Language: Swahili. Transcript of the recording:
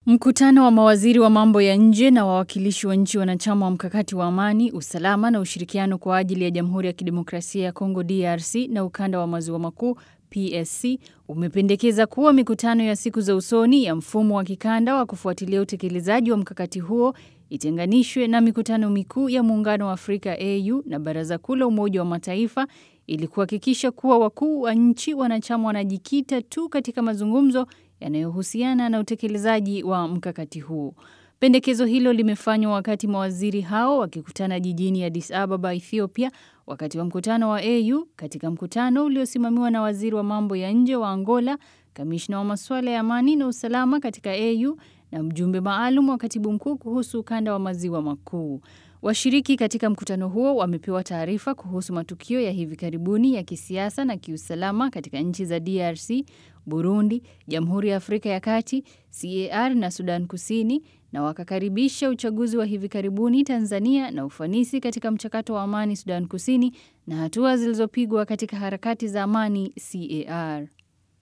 Mkutano wa mawaziri wa mambo ya nje na wawakilishi wa nchi wanachama wa mkakati wa amani, usalama na ushirikiano kwa ajili ya Jamhuri ya Kidemokrasia ya Kongo DRC na ukanda wa maziwa makuu PSC umependekeza kuwa mikutano ya siku za usoni ya mfumo wa kikanda wa kufuatilia utekelezaji wa mkakati huo itenganishwe na mikutano mikuu ya Muungano wa Afrika AU na Baraza Kuu la Umoja wa Mataifa ili kuhakikisha kuwa wakuu wa nchi wanachama wanajikita tu katika mazungumzo yanayohusiana na utekelezaji wa mkakati huu. Pendekezo hilo limefanywa wakati mawaziri hao wakikutana jijini Addis Ababa, Ethiopia, wakati wa mkutano wa AU, katika mkutano uliosimamiwa na waziri wa mambo ya nje wa Angola, kamishna wa masuala ya amani na usalama katika AU na mjumbe maalum wa katibu mkuu kuhusu ukanda wa maziwa makuu. Washiriki katika mkutano huo wamepewa taarifa kuhusu matukio ya hivi karibuni ya kisiasa na kiusalama katika nchi za DRC, Burundi, Jamhuri ya Afrika ya Kati, CAR na Sudan Kusini na wakakaribisha uchaguzi wa hivi karibuni Tanzania na ufanisi katika mchakato wa amani Sudan Kusini na hatua zilizopigwa katika harakati za amani CAR.